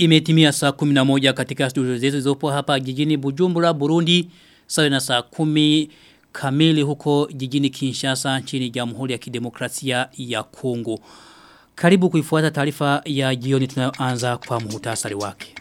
Imetimia saa 11 katika studio zetu zizopo hapa jijini Bujumbura, Burundi. Sawa na saa 10 kamili huko jijini Kinshasa nchini Jamhuri ya Kidemokrasia ya Kongo. Karibu kuifuata taarifa ya jioni tunayoanza kwa muhtasari wake.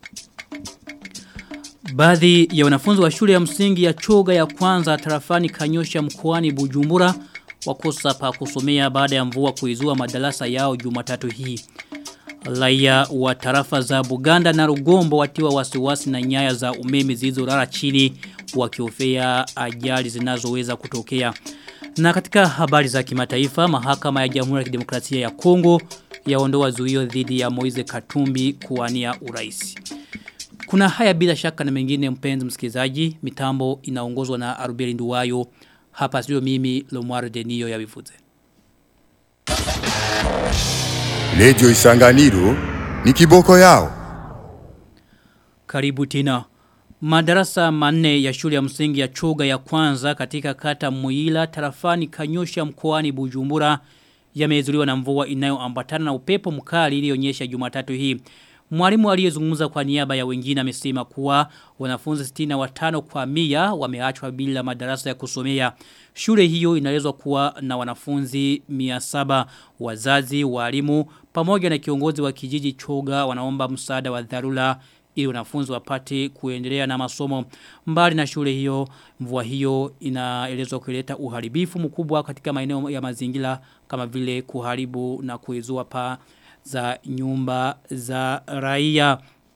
Baadhi ya wanafunzi wa shule ya msingi ya choga ya kwanza tarafani kanyosha mkoani Bujumbura wakosa pa kusomea baada ya mvua kuizua madarasa yao Jumatatu hii. Raia wa tarafa za Buganda na Rugombo watiwa wasiwasi na nyaya za umeme zilizolala chini wakiofea ajali zinazoweza kutokea. Na katika habari za kimataifa, mahakama ya Jamhuri ya Kidemokrasia ya Kongo yaondoa zuio dhidi ya Moize Katumbi kuwania urais. Kuna haya bila shaka na mengine mpenzi msikilizaji, mitambo inaongozwa na Arubeli Nduwayo. Hapa sio mimi Lomwaro Denio ya Wifuze. Lejo Isanganiro ni kiboko yao. Karibu tena. Madarasa manne ya shule ya msingi ya choga ya kwanza katika kata Muila tarafani Kanyosha mkoani Bujumbura yamezuliwa na mvua inayoambatana na upepo mkali ilionyesha Jumatatu hii. Mwalimu aliyezungumza kwa niaba ya wengine amesema kuwa wanafunzi 65 kwa mia wameachwa bila madarasa ya kusomea. Shule hiyo inaelezwa kuwa na wanafunzi 700 wazazi, walimu pamoja na kiongozi wa kijiji Choga wanaomba msaada wa dharura ili wanafunzi wapate kuendelea na masomo. Mbali na shule hiyo, mvua hiyo inaelezwa kuleta uharibifu mkubwa katika maeneo ya mazingira kama vile kuharibu na kuezua paa za nyumba za raia.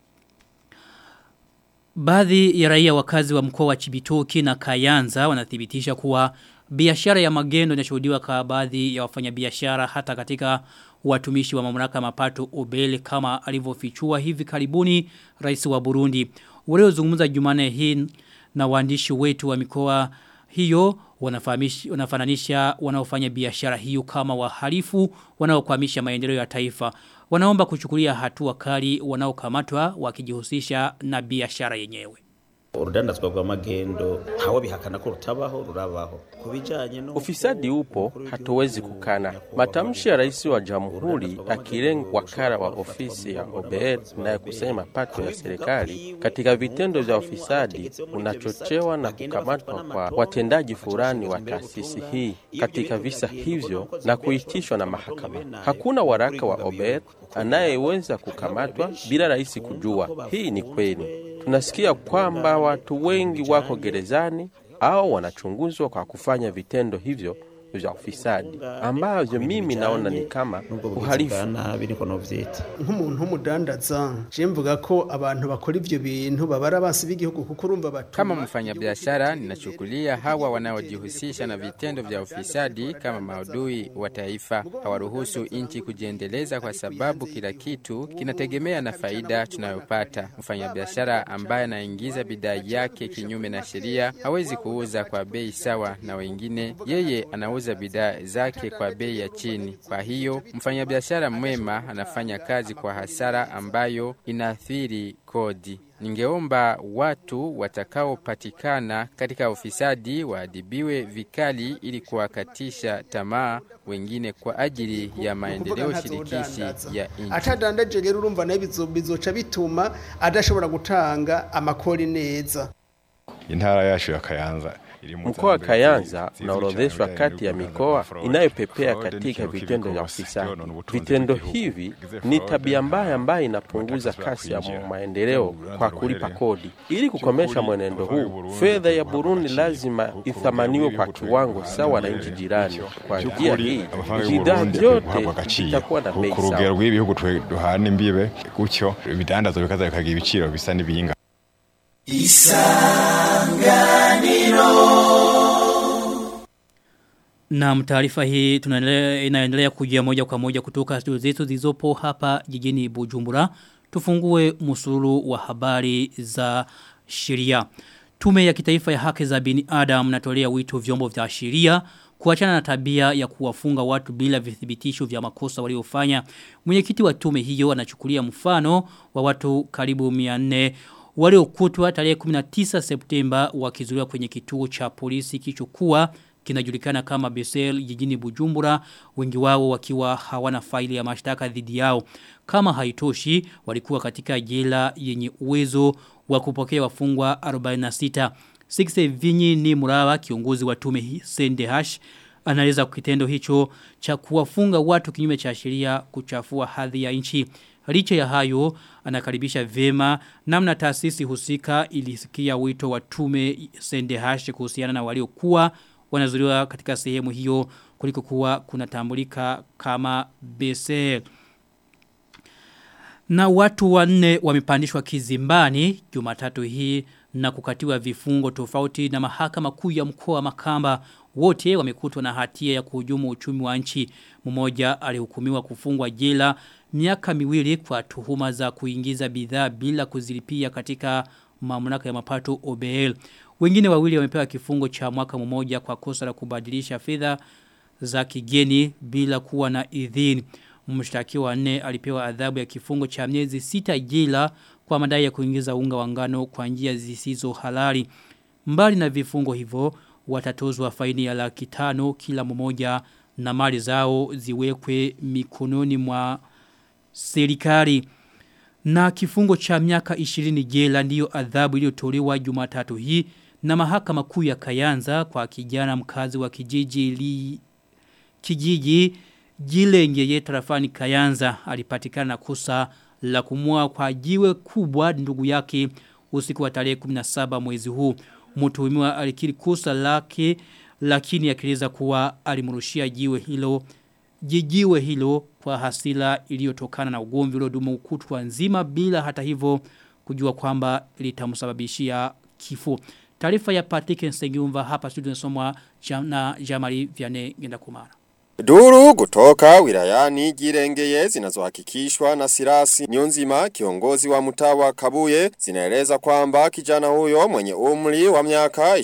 Baadhi ya raia wakazi wa mkoa wa Chibitoki na Kayanza wanathibitisha kuwa biashara ya magendo inashuhudiwa kwa baadhi ya wafanyabiashara hata katika watumishi wa mamlaka mapato obele kama alivyofichua hivi karibuni rais wa Burundi. Waliozungumza Jumane hii na waandishi wetu wa mikoa hiyo wanafananisha wanaofanya biashara hiyo kama wahalifu wanaokwamisha maendeleo ya taifa. Wanaomba kuchukulia hatua kali wanaokamatwa wakijihusisha na biashara yenyewe. urudandazwa rw'amagendo ntawe bihakana ko rutabaho rurabaho kubijanye no Ufisadi upo, hatuwezi kukana. Matamshi ya rais wa jamhuri akilenga wakala wa ofisi ya OBR inayokusanya mapato ya serikali katika vitendo vya ufisadi unachochewa na kukamatwa kwa watendaji fulani wa taasisi hii katika visa hivyo na kuitishwa na mahakama. Hakuna waraka wa OBR anayeweza kukamatwa bila rais kujua. Hii ni kweli. Tunasikia kwamba watu wengi wako gerezani au wanachunguzwa kwa kufanya vitendo hivyo vya ufisadi ambavyo mimi naona ni kama uhalifu. nabi niko novyita nk'umuntu w'umudandaza je mvuga ko abantu bakora ivyo bintu babara basi b'igihugu kuko urumva batuma Kama mfanyabiashara ninachukulia hawa wanaojihusisha na vitendo vya ufisadi kama maudui wa taifa. Hawaruhusu nchi kujiendeleza kwa sababu kila kitu kinategemea na faida tunayopata. Mfanyabiashara ambaye anaingiza bidhaa yake kinyume na sheria hawezi kuuza kwa bei sawa na wengine. Yeye anauza bidhaa zake kwa bei ya chini. Kwa hiyo mfanyabiashara mwema anafanya kazi kwa hasara ambayo inaathiri kodi. Ningeomba watu watakaopatikana katika ufisadi waadhibiwe vikali ili kuwakatisha tamaa wengine kwa ajili ya maendeleo shirikishi ya nchi. atadandaje rero urumva nayo bizo- bizoca bituma adashobora gutanga amakori neza intara yacu ya Kayanza iri mu Mkoa wa zambere Kayanza zizi unaorodheshwa cyane kati ya bijyanye mikoa n'ubudandaji, inayopepea fraud katika n'ikintu vitendo kibi vya rwose, ufisadi. none ubutunzi Vitendo bw'igihugu. hivi Bigize ni fraud, tabia mbaya nta- ambayo inapunguza nta kasi ya kwinjira. maendeleo Urubanza kwa kulipa ruhereye. kodi. Ili kukomesha Kiukweli, mwenendo abavai huu, Burundi fedha ya kuguha Burundi agaciro lazima ku rugero ithamaniwe kwa rw'ibihugu kiwango twe- sawa na duherereye. nchi jirani. Kwa njia By'ukuri, hii, abavai bidhaa Burundi vyote guhabwa agaciro vitakuwa na ku bei ku rugero sawa. rw'ibihugu twe duhana imbibe gutyo ibidandazwa bikaza bikagira ibiciro bisa n'ibiyinga Na taarifa hii tunaendelea inaendelea kujia moja kwa moja kutoka studio zetu zilizopo hapa jijini Bujumbura. Tufungue musururu wa habari za sheria. Tume ya kitaifa ya haki za binadamu natolea wito vyombo vya sheria kuachana na tabia ya kuwafunga watu bila vithibitisho vya makosa waliofanya. Mwenyekiti wa tume hiyo anachukulia mfano wa watu karibu 400 waliokutwa tarehe 19 Septemba wakizuliwa kwenye kituo cha polisi kichokuwa kinajulikana kama Besel jijini Bujumbura wengi wao wakiwa hawana faili ya mashtaka dhidi yao Kama haitoshi walikuwa katika jela yenye uwezo wa kupokea wafungwa 46. Sikse Vinyi ni Murawa kiongozi wa tume Sende Hash anaeleza kitendo hicho cha kuwafunga watu kinyume cha sheria kuchafua hadhi ya nchi. Licha ya hayo anakaribisha vema namna taasisi husika ilisikia wito wa tume Sende Hash kuhusiana na waliokuwa wanazuliwa katika sehemu hiyo kuliko kuwa kunatambulika kama BSL. Na watu wanne wamepandishwa kizimbani Jumatatu hii na kukatiwa vifungo tofauti na mahakama kuu ya mkoa wa Makamba wote wamekutwa na hatia ya kuhujumu uchumi wa nchi. Mmoja alihukumiwa kufungwa jela miaka miwili kwa tuhuma za kuingiza bidhaa bila kuzilipia katika mamlaka ya mapato OBL. Wengine wawili wamepewa kifungo cha mwaka mmoja kwa kosa la kubadilisha fedha za kigeni bila kuwa na idhini. Mshtakiwa wa nne alipewa adhabu ya kifungo cha miezi sita jela kwa madai ya kuingiza unga wa ngano kwa njia zisizo halali. Mbali na vifungo hivyo watatozwa faini ya laki tano kila mmoja na mali zao ziwekwe mikononi mwa serikali. Na kifungo cha miaka 20 jela ndiyo adhabu iliyotolewa Jumatatu hii na mahakama kuu ya Kayanza kwa kijana mkazi wa kijiji li kijiji Jilengeye tarafani Kayanza alipatikana na kosa la kumua kwa jiwe kubwa ndugu yake usiku wa tarehe 17 mwezi huu. Mtuhumiwa alikiri kosa lake lakini akieleza kuwa alimrushia jiwe hilo jijiwe hilo kwa hasila iliyotokana na ugomvi uliodumu kutwa nzima bila hata hivyo kujua kwamba litamsababishia kifo. Taarifa ya Patrick Nsengiumva hapa studio nasomwa na Jamari Vianney Ngendakumara. Duru kutoka wilayani Girengeye zinazohakikishwa na Sirasi Nyonzima kiongozi wa mtawa Kabuye zinaeleza kwamba kijana huyo mwenye umri wa miaka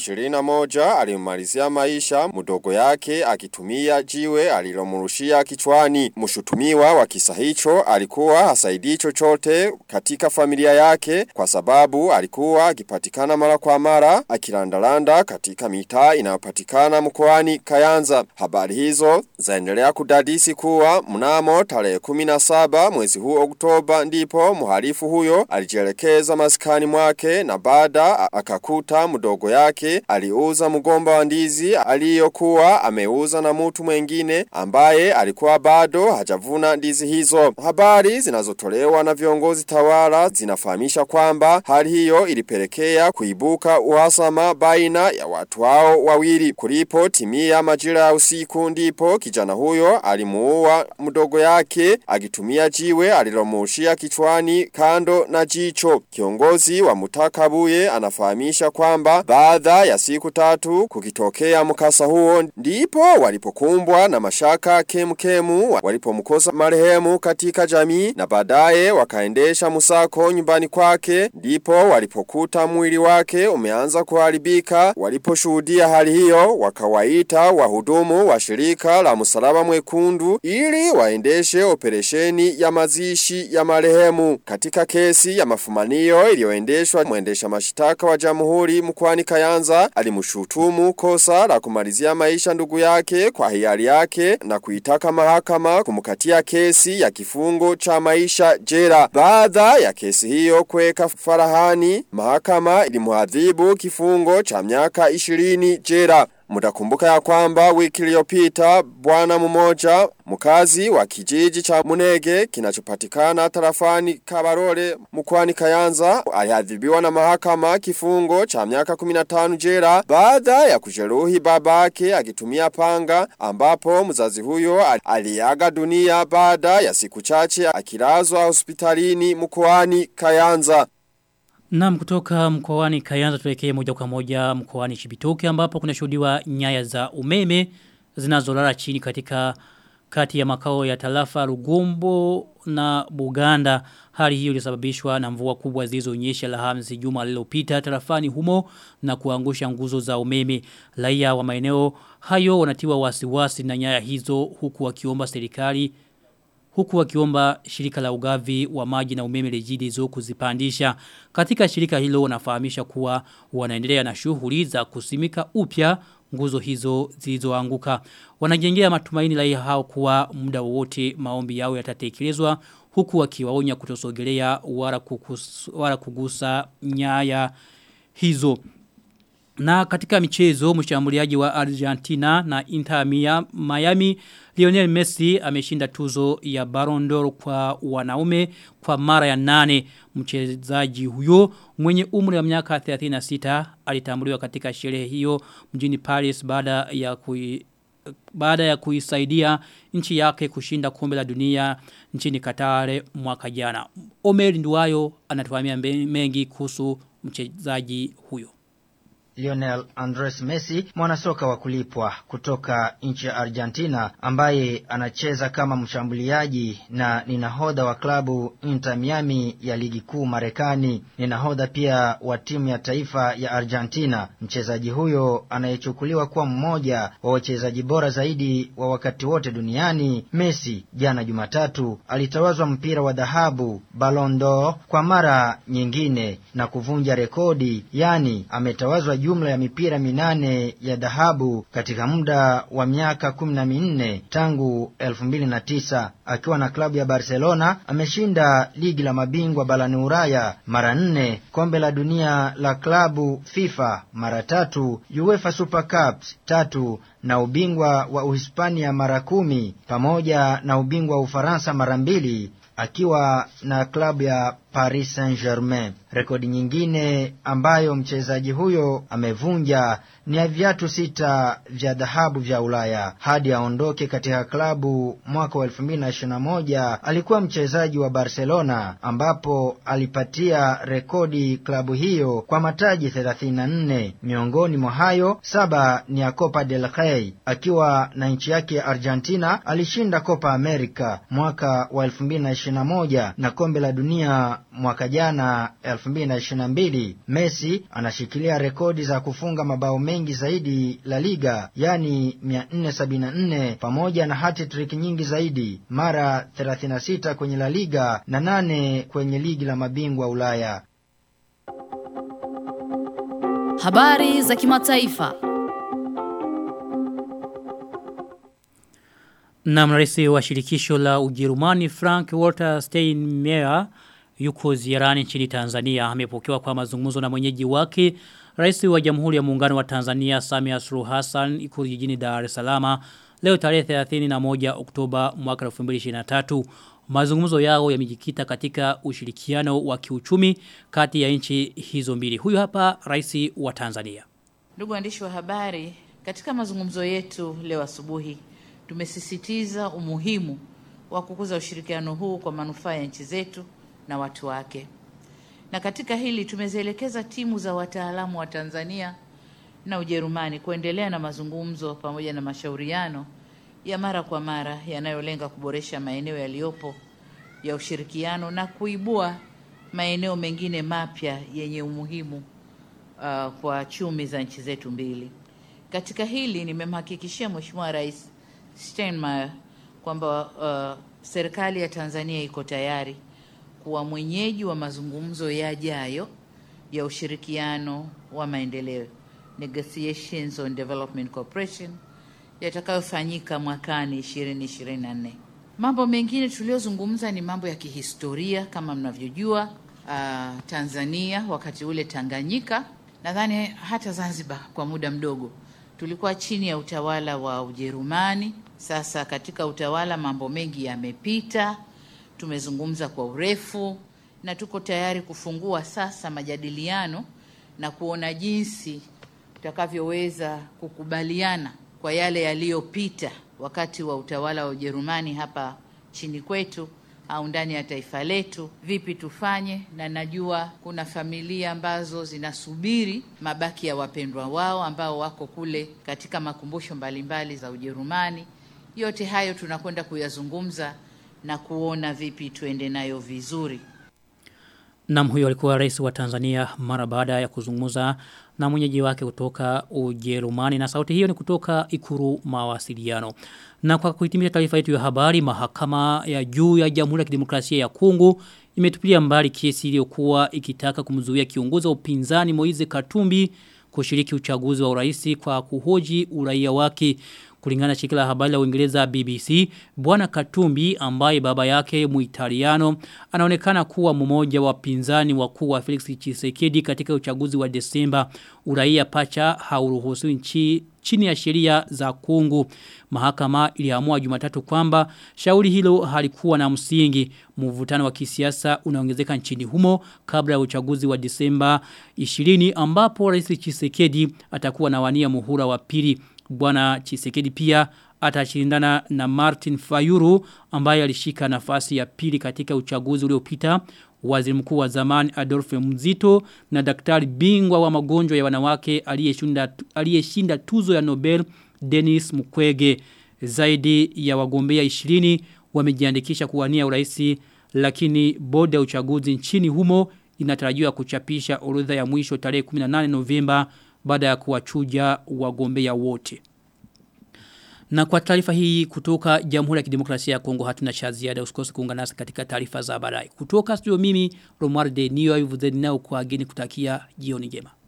21 alimalizia maisha mdogo yake akitumia jiwe alilomrushia kichwani. Mshutumiwa wa kisa hicho alikuwa hasaidii chochote katika familia yake kwa sababu alikuwa akipatikana mara kwa mara akilandalanda katika mitaa inayopatikana mkoani Kayanza. Habari hizo zaendelea kudadisi kuwa mnamo tarehe 17 mwezi huu Oktoba ndipo muhalifu huyo alijielekeza maskani mwake na baada akakuta mdogo yake aliuza mgomba wa ndizi aliyokuwa ameuza na mtu mwengine ambaye alikuwa bado hajavuna ndizi hizo. Habari zinazotolewa na viongozi tawala zinafahamisha kwamba hali hiyo ilipelekea kuibuka uhasama baina ya watu hao wawili. Kulipo timia majira ya usiku ndipo kijana huyo alimuua mdogo yake akitumia jiwe alilomushia kichwani kando na jicho. Kiongozi wa mutakabuye anafahamisha kwamba baada ya siku tatu kukitokea mkasa huo ndipo walipokumbwa na mashaka kemkemu walipomkosa marehemu katika jamii na baadaye wakaendesha musako nyumbani kwake ndipo walipokuta mwili wake umeanza kuharibika waliposhuhudia hali hiyo wakawaita wahudumu wa shirika la msalaba mwekundu ili waendeshe operesheni ya mazishi ya marehemu katika kesi ya mafumanio iliyoendeshwa mwendesha mashitaka wa jamhuri mkwani Kayanza alimshutumu kosa la kumalizia maisha ndugu yake kwa hiari yake na kuitaka mahakama kumkatia kesi ya kifungo cha maisha jela baada ya kesi hiyo kuweka farahani mahakama ilimuadhibu kifungo cha miaka 20 jela Mutakumbuka ya kwamba wiki iliyopita bwana mmoja mkazi wa kijiji cha Munege kinachopatikana tarafani Kabarore mkwani Kayanza aliadhibiwa na mahakama kifungo cha miaka 15 jela baada ya kujeruhi babake akitumia panga ambapo mzazi huyo aliaga dunia baada ya siku chache akilazwa hospitalini mkoani Kayanza. Naam kutoka mkoani Kayanza tuelekee moja kwa moja mkoani Chibitoke ambapo kuna shuhudiwa nyaya za umeme zinazolala chini katika kati ya makao ya tarafa Rugombo na Buganda. Hali hiyo ilisababishwa na mvua kubwa zilizonyesha Alhamisi juma lililopita tarafani humo na kuangusha nguzo za umeme. Raia wa maeneo hayo wanatiwa wasiwasi na nyaya hizo huku wakiomba serikali huku wakiomba shirika la ugavi wa maji na umeme rejidizo kuzipandisha. Katika shirika hilo wanafahamisha kuwa wanaendelea na shughuli za kusimika upya nguzo hizo zilizoanguka. Wanajengea matumaini raia hao kuwa muda wowote maombi yao yatatekelezwa huku wakiwaonya kutosogelea wala, kukus, wala kugusa nyaya hizo. Na katika michezo mshambuliaji wa Argentina na Inter Miami Lionel Messi ameshinda tuzo ya Ballon d'Or kwa wanaume kwa mara ya nane mchezaji huyo mwenye umri wa miaka 36 alitambuliwa katika sherehe hiyo mjini Paris baada ya kui baada ya kuisaidia nchi yake kushinda kombe la dunia nchini Qatar mwaka jana. Omer Nduwayo anatuhamia mengi kuhusu mchezaji huyo. Lionel Andres Messi, mwanasoka wa kulipwa kutoka nchi ya Argentina ambaye anacheza kama mshambuliaji na ni nahodha wa klabu Inter Miami ya ligi kuu Marekani. Ni nahodha pia wa timu ya taifa ya Argentina. Mchezaji huyo anayechukuliwa kuwa mmoja wa wachezaji bora zaidi wa wakati wote duniani, Messi jana Jumatatu alitawazwa mpira wa dhahabu Ballon d'Or kwa mara nyingine na kuvunja rekodi, yani ametawazwa jumla ya mipira minane ya dhahabu katika muda wa miaka kumi na minne tangu elfu mbili na tisa akiwa na klabu ya Barcelona ameshinda ligi la mabingwa barani Ulaya mara nne, kombe la dunia la klabu FIFA mara tatu, UEFA Super Cups tatu na ubingwa wa Uhispania mara kumi pamoja na ubingwa wa Ufaransa mara mbili akiwa na klabu ya Paris Saint-Germain. Rekodi nyingine ambayo mchezaji huyo amevunja ni ya viatu sita vya dhahabu vya Ulaya. Hadi aondoke katika klabu mwaka wa 2021 alikuwa mchezaji wa Barcelona ambapo alipatia rekodi klabu hiyo kwa mataji 34. Miongoni mwa hayo saba ni ya Copa del Rey. Akiwa na nchi yake ya Argentina alishinda Copa America mwaka wa 2021 na kombe la dunia mwaka jana 2022. Messi anashikilia rekodi za kufunga mabao mengi zaidi La Liga, yani 474 pamoja na hat-trick nyingi zaidi, mara 36 kwenye La Liga na nane kwenye ligi la mabingwa Ulaya. Habari za kimataifa. Na mresi wa shirikisho la Ujerumani Frank Walter Steinmeier yuko ziarani nchini Tanzania amepokewa kwa mazungumzo na mwenyeji wake Rais wa Jamhuri ya Muungano wa Tanzania Samia Suluhu Hassan ikulu jijini Dar es Salaam leo tarehe 31 Oktoba mwaka 2023 mazungumzo yao yamejikita katika ushirikiano wa kiuchumi kati ya nchi hizo mbili huyu hapa rais wa Tanzania Ndugu waandishi wa habari katika mazungumzo yetu leo asubuhi tumesisitiza umuhimu wa kukuza ushirikiano huu kwa manufaa ya nchi zetu na watu wake. Na katika hili tumezielekeza timu za wataalamu wa Tanzania na Ujerumani kuendelea na mazungumzo pamoja na mashauriano ya mara kwa mara yanayolenga kuboresha maeneo yaliyopo ya ushirikiano na kuibua maeneo mengine mapya yenye umuhimu uh, kwa chumi za nchi zetu mbili. Katika hili nimemhakikishia Mheshimiwa Rais Steinmeier kwamba uh, serikali ya Tanzania iko tayari kuwa mwenyeji wa mazungumzo yajayo ya ushirikiano wa maendeleo negotiations on development cooperation yatakayofanyika mwakani 2024. Mambo mengine tuliyozungumza ni mambo ya kihistoria kama mnavyojua, uh, Tanzania wakati ule Tanganyika, nadhani hata Zanzibar kwa muda mdogo tulikuwa chini ya utawala wa Ujerumani. Sasa katika utawala mambo mengi yamepita, tumezungumza kwa urefu na tuko tayari kufungua sasa majadiliano na kuona jinsi tutakavyoweza kukubaliana kwa yale yaliyopita wakati wa utawala wa Ujerumani hapa chini kwetu au ndani ya taifa letu, vipi tufanye. Na najua kuna familia ambazo zinasubiri mabaki ya wapendwa wao ambao wako kule katika makumbusho mbalimbali za Ujerumani. Yote hayo tunakwenda kuyazungumza na kuona vipi tuende nayo vizuri. Nam huyo alikuwa rais wa Tanzania mara baada ya kuzungumza na mwenyeji wake kutoka Ujerumani na sauti hiyo ni kutoka Ikuru mawasiliano. Na kwa kuhitimisha taarifa yetu ya habari mahakama ya juu ya Jamhuri ya Kidemokrasia ya Kongo imetupilia mbali kesi iliyokuwa ikitaka kumzuia kiongozi wa upinzani Moize Katumbi kushiriki uchaguzi wa urais kwa kuhoji uraia wake kulingana na shirika la habari la Uingereza BBC bwana Katumbi ambaye baba yake Muitaliano anaonekana kuwa mmoja wa pinzani wakuu wa Felix Tshisekedi katika uchaguzi wa Desemba uraia pacha hauruhusiwi nchi chini ya sheria za Kongo mahakama iliamua Jumatatu kwamba shauri hilo halikuwa na msingi mvutano wa kisiasa unaongezeka nchini humo kabla ya uchaguzi wa Desemba 20 ambapo Rais Tshisekedi atakuwa na wania muhula wa pili Bwana Chisekedi pia atashindana na Martin Fayuru ambaye alishika nafasi ya pili katika uchaguzi uliopita. Waziri mkuu wa zamani Adolphe Mzito na daktari bingwa wa magonjwa ya wanawake aliyeshinda aliyeshinda tuzo ya Nobel Dennis Mukwege. Zaidi ya wagombea 20 wamejiandikisha kuwania uraisi lakini bodi ya uchaguzi nchini humo inatarajiwa kuchapisha orodha ya mwisho tarehe 18 Novemba baada ya kuwachuja wagombea wote. Na kwa taarifa hii kutoka Jamhuri ya Kidemokrasia ya Kongo hatuna cha ziada usikose kuungana nasi katika taarifa za baadaye. Kutoka studio mimi Romuald de Niyo ayuvuzeni nao kwa ageni kutakia jioni njema.